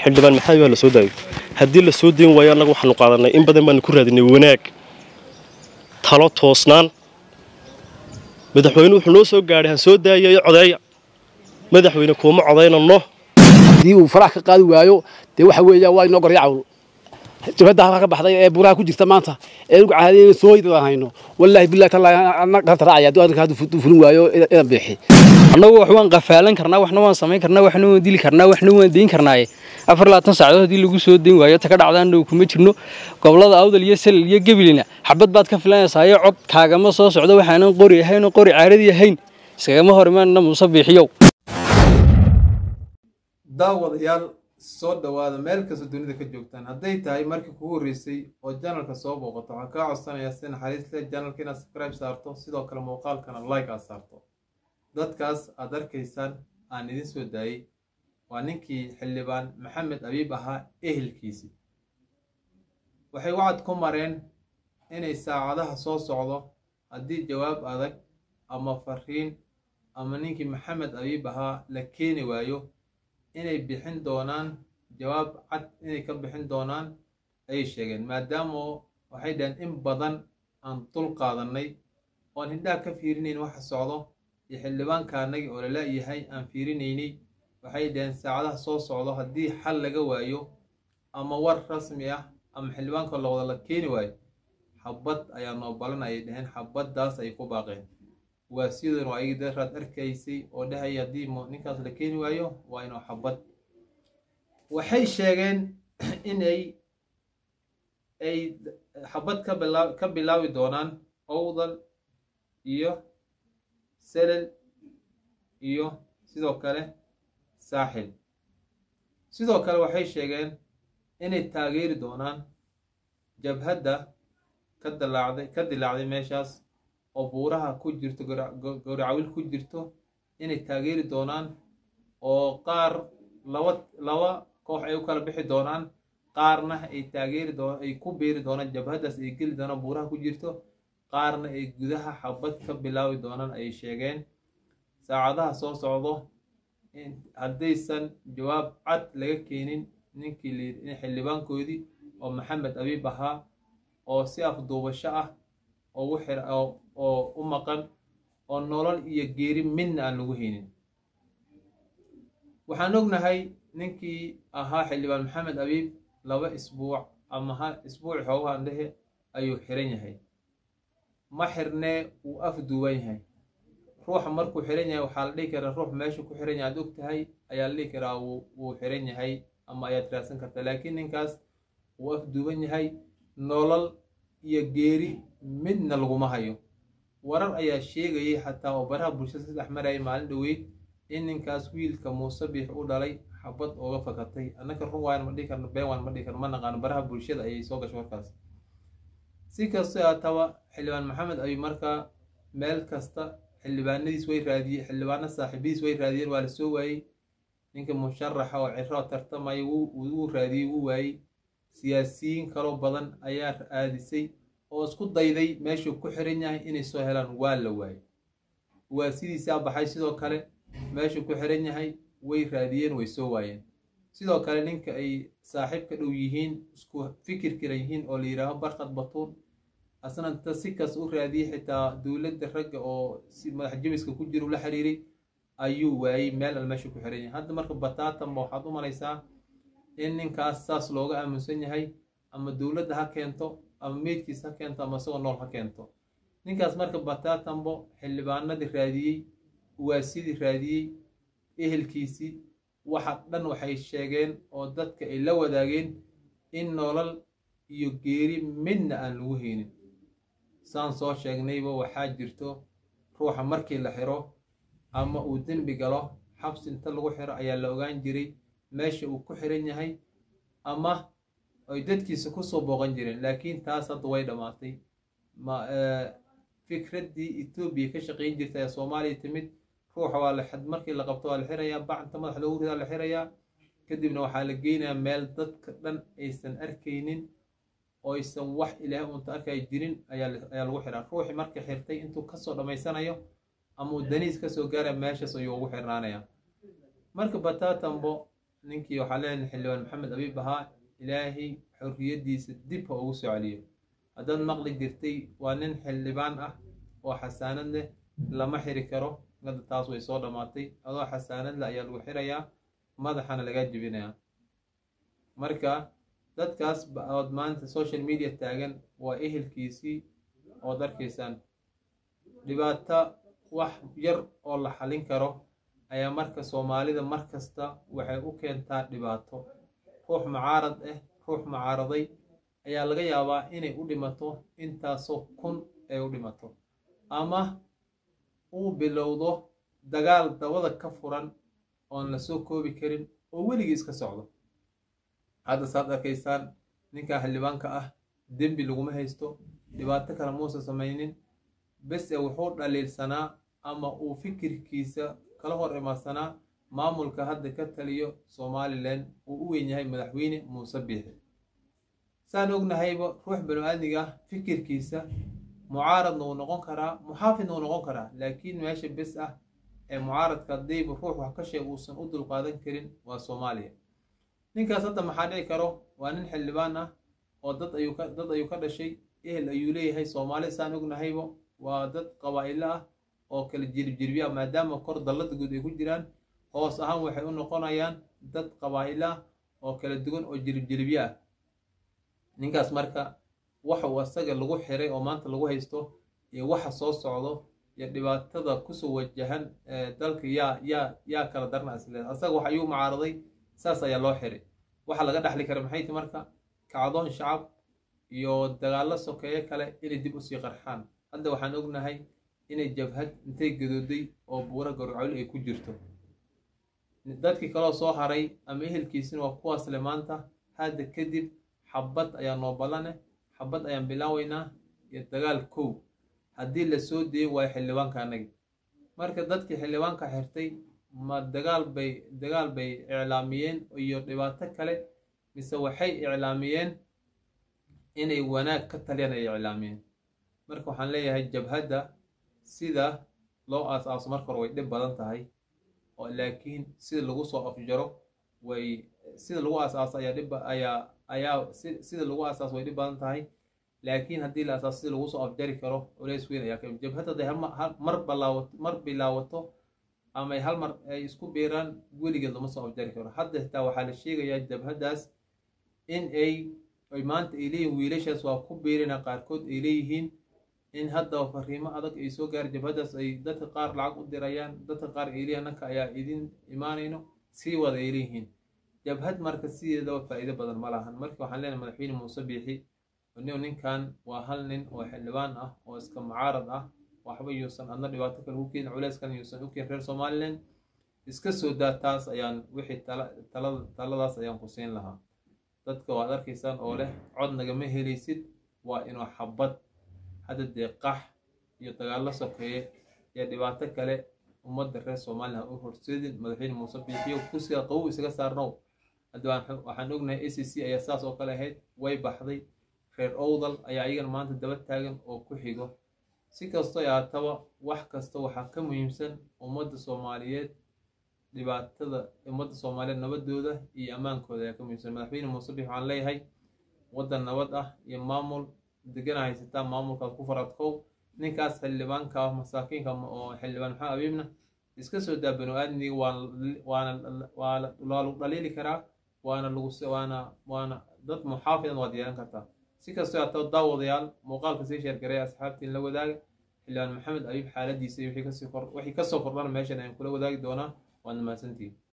xildhibaan maxamed baa la soo daayo haddii la soo dayn waayo annaga waxaanu qaadanay in badan baanu ku raadinay wanaag talo toosnaan madaxweyne wuxuu noo soo gaadhay ha soo daayayo codeeya madaxweyne kuuma codaynano haddii uu farax ka qaadi waayo dee waxa weeyaan waa inoo gorya cawl jabhadda halka ka baxday ee buraha ku jirta maanta ee ugu caadiyay sooyidaan hayno wallaahi billahi tallaahi anna qarta raacaya hadduu arrinka hadduu fulin waayo inaan beexi annagu wax waan qafaalan karnaa waxna waan samayn karnaa waxna waan dili karnaa waxna waan deyn karnaaye afar labaatan saacadood haddii lagu soo deyn waayo ta ka dhacdaana kuma jirno gobollada awdal iyo salil iyo gebilina xabad baad ka filanaysaayoo cod kaagama soo socdo waxaanan qori ahayn oo qori caaradii ahayn iskagama hor imaanna muuse biixiyow daawadayaal soo dhowaada meel kasta dunida ka joogtaan hadday tahay markii kugu horreysay oo janalka soo booqato waxaan kaa codsanayaa si naxariis leh janalka inaad subscribe saarto sidoo kale muuqaalkana like aad saarto dadkaas aad arkaysaan aan idin soo daayey waa ninkii xildhibaan maxamed abiib ahaa ehelkiisii waxay wacad ku mareen inay saacadaha soo socdo haddii jawaab adag ama fariin ama ninkii maxamed abiib ahaa la keeni waayo inay bixin doonaan jawaab cad inay ka bixin doonaan ayay sheegeen maadaama waxay dhaheen in badan aan dul qaadannay oon hindhaha ka fiirinayn waxa socdo iyo xildhibaanka annagii oo lala-yahay aan fiirinaynay waxay dhaheen saacadaha soo socdo haddii xal laga waayo ama war rasmi ah ama xildhibaanka lowada la keeni waayo xabad ayaa noo balan ayay dhaheen xabaddaas ay ku baaqeen waa sidan waa igi daraad arkaysay oo dhahaya haddii ninkaas la keeni waayo waa inuu xabad waxay sheegeen inay ay xabad ka bilaa ka bilaabi doonaan owdal iyo selel iyo sidoo kale saaxil sidoo kale waxay sheegeen inay taageeri doonaan jabhadda ka dilaacday ka dilaacday meeshaas oo buuraha ku jirto gowracawil ku jirto inay taageeri doonaan oo qaar laba laba koox ay u kala bixi doonaan qaarna ay taageeri doon ay ku beeri doonaan jabhaddaas ay geli doonaan buuraha ku jirto qaarna ay gudaha xabad ka bilaabi doonaan ayay sheegeen saacadaha soo socdo haddaysan jawaab cad laga keenin ninkii xildhibaankoodii oo maxamed abiib ahaa oo si afduubasho ah ugu xir oo u maqan oo nolol iyo geeri midna aan lagu haynin waxaan ognahay ninkii ahaa xildhibaan maxamed abiib laba isbuuc ama ha isbuuc xoogahan dhehe ayuu xiran yahay ma xirnee wuu afduuban yahay ruuxa markuu xiran yahay waxaa la dhihi karaa ruux meeshu ku xiran yahay aad og tahay ayaa la dhihi karaa wuu xiran yahay ama ayaad raadsan kartaa laakiin ninkaas wuu afduuban yahay nolol iyo geeri midna laguma hayo warar ayaa sheegayay xataa oo baraha bulshada saddex marayay maalin dhoweyd in ninkaas wiilka muuse biix u dhalay xabad ooga fakatay annaka run waan ma dhihi karno been waan ma dhihi karno ma naqaano baraha bulshada ayay soo gashay warkaas si kastoo haataba xildhibaan maxamed abi markaa meel kasta xildhibaanadiis way raadiyey xildhibaano saaxiibadiis way raadiyeen waa la soo waayey ninka musharaxa oo ciro tartamaya wuu raadiyey wuu waayey siyaasiyiin kaloo badan ayaa aadisay oo isku dayday meeshuu ku xiran yahay inay soo helaan waa la waayey waa sidiisaa baxay sidoo kale meeshuu ku xiran yahay way raadiyeen way soo waayeen sidoo kale ninka ay saaxiib ka dhow yihiin isku fikir kiran yihiin oo la yidhaaho barkad batuun asna inta si kas u raadiyey xitaa dowladda ragga oo si madax jabiska ku jira ula xiriiray ayuu waayey meel al meeshuu ku xiran yahay hadda marka bataatanba waxaad u malaysaa in ninkaas saas looga aaminsan yahay ama dowladda ha keento ama meydkiis ha keento ama isagoo nool ha keento ninkaas marka bataatanbo xildhibaanadii raadiyey waasidii raadiyey ehelkiisii waxa dhan waxay sheegeen oo dadka ay la wadaageen in nolol iyo geeri midna aan lagu haynin saan soo sheegnayba waxaa jirto ruuxa markii la xiro ama uu dembi galo xabsi inta lagu xiro ayaa la ogaan jiray meesha uu ku xiran yahay ama ay dadkiisa kusoo booqan jireen laakiin taas hadda way dhammaatay fikraddii etoobiya ka shaqayn jirta ee soomaaliya timid ruuxa waa la markii la qabto waa la xirayaa bacanta madax loogu ridaa la xirayaa kadibna waxaa la geynayaa meel dadka dhan aysan arkaynin oo aysan wax ilaahay unta arkay jirin ayaa lagu xiraa ruuxii markii xirtay intuu kasoo dhammaysanayo ama uu daniis kasoo gaaraya meeshaas ayuu ugu xirnaanayaa marka bataatambo ninkii waxaa leeyahay xildhibaan maxamed abiib ahaa ilaahay xorriyaddiisa dib ha ugu soo celiyo haddaad maqli jirtay waa nin xildhibaan ah oo xasaanad leh lama xiri karo hadda taas way soo dhammaatay adoo xasaanad leh ayaa lagu xirayaa madaxana lagaa jebinayaa marka dadkaas ood maanta social media taagan waa ehelkiisii ood arkaysaan dhibaato wax yar oo la xalin karo ayaa marka soomaalida mar kasta waxay u keentaa dhibaato ruux mucaarad ah ruux mucaaraday ayaa laga yaabaa inay u dhimato intaasoo kun ay u dhimato ama uu bilowdo dagaal dabada ka furan oon la soo koobi karin oo weligii iska socdo hadda saad arkaysaan ninkaa xildhibaanka ah dembi laguma haysto dhibaato kale muusa samaynin bese wuxuu dhaliilsanaa ama uu fikirkiisa kala hor imaadsanaa maamulka hadda ka taliyo somalilan uu u weyn yahay madaxweyne muuse biixi saan ognahayba ruux banu-aadmiga ah fikirkiisa mucaaradna wuu noqon karaa muxaafidna wuu noqon karaa laakiin meesha bes ah ee mucaaradka haddayba ruux wax ka sheeg uusan u dulqaadan karin waa soomaaliya ninkaas hadda maxaa dhici karo waa nin xildhibaan ah oo dad ayuu ka dad ayuu ka dhashay ehel ayuu leeyahay soomaali saan ognahayba waa dad qabaa'ilo ah oo kala jiribjirbiya maadaama kor dallada guud ay ku jiraan hoos ahaan waxay u noqonayaan dad qabaa'ilo ah oo kala duwan oo jiribjiribyo ah ninkaas marka waxa uu asaga lagu xiray oo maanta lagu haysto iyo waxa soo socdo iyo dhibaatada kusoo wajahan dalka yaa yaa yaa kala darna isle asaga wax ayuu mucaaraday saas ayaa loo xiray waxa laga dhaxli kara maxay ti marka kacdoon shacab iyo dagaallo sokeeye kale inay dib usii qarxaan hadda waxaan ognahay inay jabhad intay gadooday oo buura garcoli ay ku jirto dadkii kaloo soo haray ama ehelkiisina waa kuwaas le maanta hadda kadib xabad ayaa noo ballane xabad ayaan bilaaweynaa iyo dagaal kow haddii la soo deeyo waayo xildhibaanka anagi marka dadkii xildhibaanka xirtay ma dagaal bay dagaal bay iclaamiyeen iyo dhibaato kale mise waxay iclaamiyeen inay wanaag ka taliyaan ay iclaamiyeen marka waxaan leeyahay jabhadda sida loo aas-aaso marka hore way dhib badan tahay oo laakiin sida lagu soo afjaro way sida lagu aas-aaso ayaa dhib ayaa ayaa sida lagu aas-aaso way dhib badan tahay laakiin haddii la aasaaso sida lagu soo afjari karo culays weyn ayaa ka jabhadda hadday mar balaawato mar bilaawato ama ay hal mar ay isku biiraan weligeed lama soo afjari karo hadda xitaa waxaa la sheegayaa jabhaddaas in ay ay maanta ay leeyihin wiilashaas waa ku biirina qaarkood ay leeyihiin in hadda fariimo adag ay soo gaar jabhaddaas ay dadka qaar lacag u dirayaan dadka qaar ay leeyihin annaka ayaa idin imaanayno sii wada ay leeyihiin jabhad marka sideedaba faa'iido badan ma lahan marka waxaan leenahay madaxweyne muuse biixi nin ninkan waa hal nin oo xildhibaan ah oo iska mucaarad ah waxba yuusan adna dhibaato kale u keenin culeyskan yuusan u keenin reer somaliland iska soo daa taas ayaan wixii taladaas ayaan ku siin lahaa dadka waad arkaysaan oo leh cod nagama helaysid waa inuu xabad hadda dee qax iyo dagaallo sokeeye iyo dhibaato kale ummadda reer somalilan u horseedin madaxweyne muuse biixiyo kursiga qabow isaga saarnow hadda waxaan ognahay a c c ayaa saas oo kale ahayd way baxday reer owdal ayaa ayagana maanta daba taagan oo ku xigo si kastoo ahaataba wax kasta waxaa ka muhiimsan ummadda soomaaliyeed dhibaatada ummadda soomaaliyeed nabadooda iyo ammaankooda ayaa ka muhiimsan madaxweyne muuse biix waxaan leeyahay waddan nabad ah iyo maamul degana haysataa maamulkaas ku faradkow ninkaas xildhibaanka ah masaakiinka oo xildhibaan maxamed abiibna iska soo daa banu aadmiga waana waa lagu dhaliili karaa waana lagu waana waana dad muxaafidan waad yeelan kartaa si kastoo aataba daawadayaal muuqaalka sii sheergaray asxaabtiin la wadaaga xildhibaan maxamed abiib xaaladiisa iyo wixii kasoo kordhana meeshan ayaan kula wadaagi doonaa waad mahadsantihin